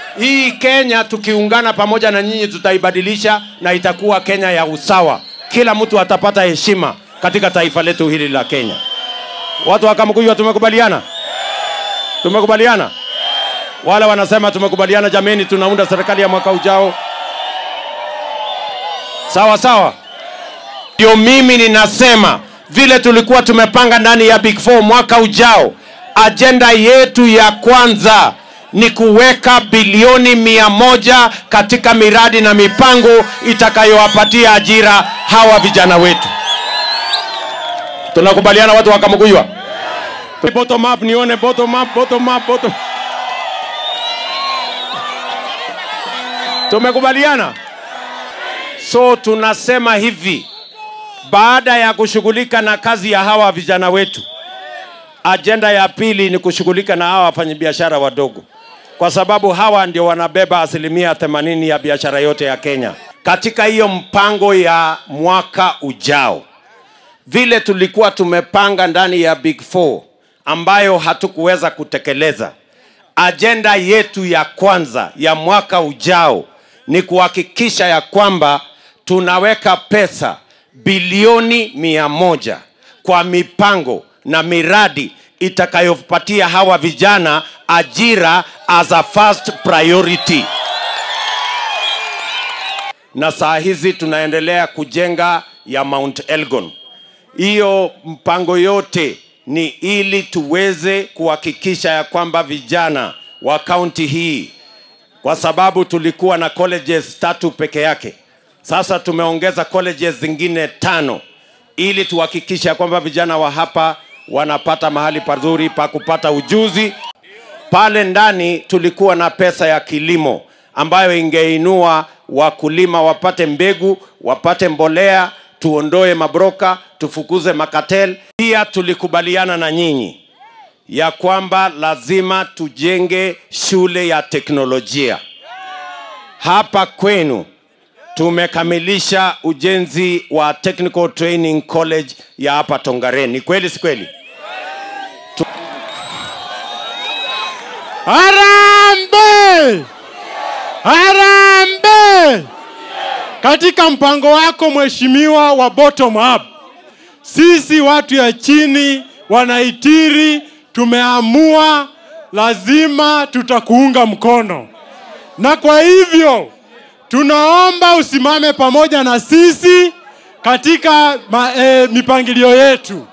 hii kenya tukiungana pamoja na nyinyi tutaibadilisha na itakuwa kenya ya usawa kila mtu atapata heshima katika taifa letu hili la kenya watu wa kamkuywa tumekubaliana tumekubaliana wale wanasema tumekubaliana jameni tunaunda serikali ya mwaka ujao sawa sawa ndio mimi ninasema vile tulikuwa tumepanga ndani ya big four mwaka ujao ajenda yetu ya kwanza ni kuweka bilioni mia moja katika miradi na mipango itakayowapatia ajira hawa vijana wetu tunakubaliana watu wakamguywa bottom up nione bottom up bottom up bottom tumekubaliana so tunasema hivi baada ya kushughulika na kazi ya hawa vijana wetu ajenda ya pili ni kushughulika na hawa wafanyabiashara wadogo kwa sababu hawa ndio wanabeba asilimia 80 ya biashara yote ya kenya katika hiyo mpango ya mwaka ujao vile tulikuwa tumepanga ndani ya big four ambayo hatukuweza kutekeleza ajenda yetu ya kwanza ya mwaka ujao ni kuhakikisha ya kwamba tunaweka pesa bilioni mia moja kwa mipango na miradi itakayopatia hawa vijana ajira as a first priority na saa hizi tunaendelea kujenga ya mount elgon hiyo mpango yote ni ili tuweze kuhakikisha ya kwamba vijana wa kaunti hii kwa sababu tulikuwa na colleges tatu peke yake sasa tumeongeza colleges zingine tano ili tuhakikishe ya kwamba vijana wa hapa wanapata mahali pazuri pa kupata ujuzi pale ndani tulikuwa na pesa ya kilimo ambayo ingeinua wakulima wapate mbegu wapate mbolea tuondoe mabroka tufukuze makatel pia tulikubaliana na nyinyi ya kwamba lazima tujenge shule ya teknolojia hapa kwenu tumekamilisha ujenzi wa technical training college ya hapa tongaren ni kweli si kweli Harambe! Harambe! Katika mpango wako mheshimiwa wa bottom up, sisi watu ya chini wanaitiri tumeamua lazima tutakuunga mkono, na kwa hivyo tunaomba usimame pamoja na sisi katika ma, e, mipangilio yetu.